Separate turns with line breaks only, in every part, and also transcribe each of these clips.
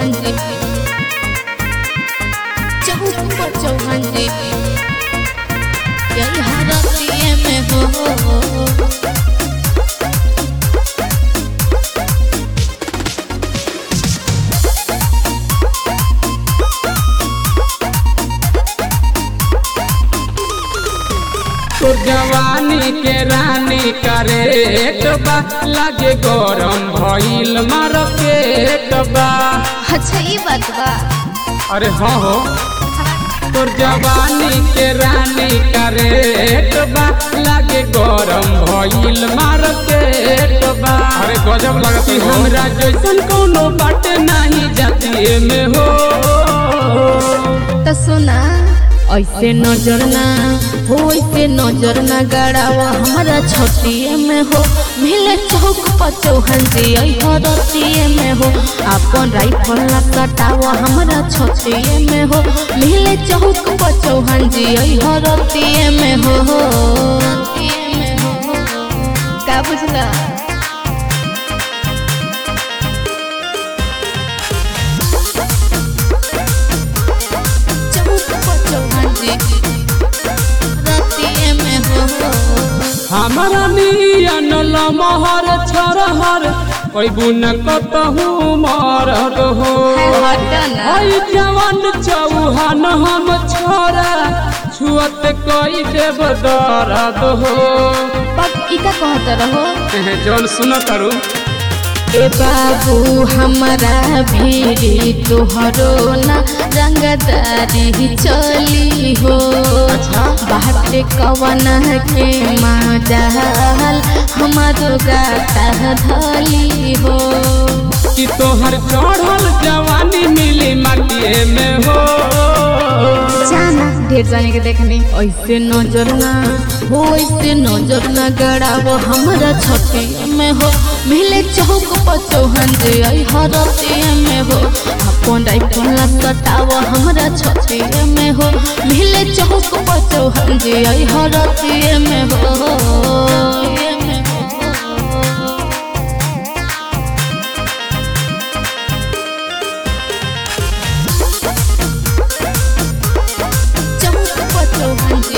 चौहान जी चौक पर चौहान जी यही हरतिए में हो
तो जवानी के रानी करे बा लागे गरम भइल मार्केट बा
अच्छा ये बात बा
अरे हाँ हो तोर जवानी के रानी करे बा लागे गरम भइल मार्केट बा अरे गजब लगती हमरा जैसन कोनो बाटे नहीं जाती में हो
तो सुना ऐसे नजर ना हो ऐसे नजर ना गड़ावा हमारा छतिए में हो मिले चौक पर चौहान जी हरतिए में हो अपन राइफल ना कटावा हमारा छतिए में हो मिले चौक पर चौहान जी हरतिए में हो का बुझला चौक पर चौहान जी रतिए में हो
हमारा नियन लमहर छरहर कोई बुन कतहू मरद हो हई जवान चौहान हम छोरा छुअत कोई देव दर्द हो
इका कहत रहो
जौन सुन करू
ए बाबू हमारा भीड़ी तोहरो ना रंगदारी चली हो बाटे कवन के माजाल हमारो गाता धली हो
कि तोहर चढ़ल जवानी मिली माटिए में हो
जाना ढेर जाने के देखनी ऐसे नजर ना हो ऐसे नजर ना गड़ावो हमारा छठे में हो मिले चौक पर चौहान जे आई हरते में हो अपन राइफल ना सटावो हमारा छठे में हो मिले चौक पर चौहान जे आई हरते में हो चौक पर चौहान जी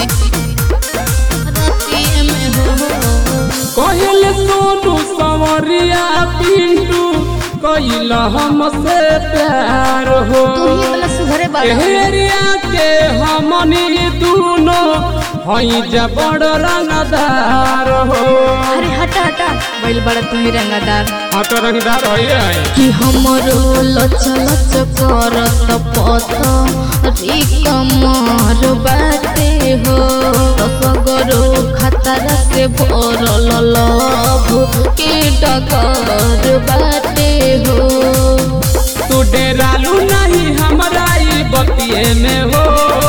रतिए में हो
कहल सोनू संवरिया पिंटू कैल हमसे प्यार हो
तू ही वाला सुधरे बाड़ा
एहरिया के हमनी दूनो हई जबड़ रंगदार हो
अरे हटा हटा बैल बड़ा तू ही रंगदार
हाँ तो रंगदार है
कि हमरो लच लच करत पत री कमर बाटे हो सगरो खतरा से भरल लभ के डगर बाटे हो
तू डेरालू नहीं हमरा ई बतिए में हो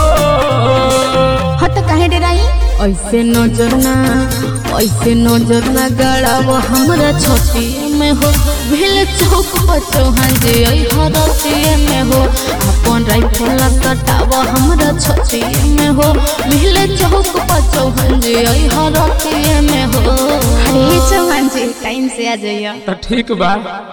हट काहे डराई ऐसे नजर ना ऐसे नजर ना गड़ाव हमरा छठी में हो भेल चौक पर चौहान जे आई हरते में हो अपन राइफल ना कटाव हमरा छठी में हो भेल चौक पर चौहान जे आई हरते में हो अरे चौहान जी टाइम से आ जाइए
तो ठीक बा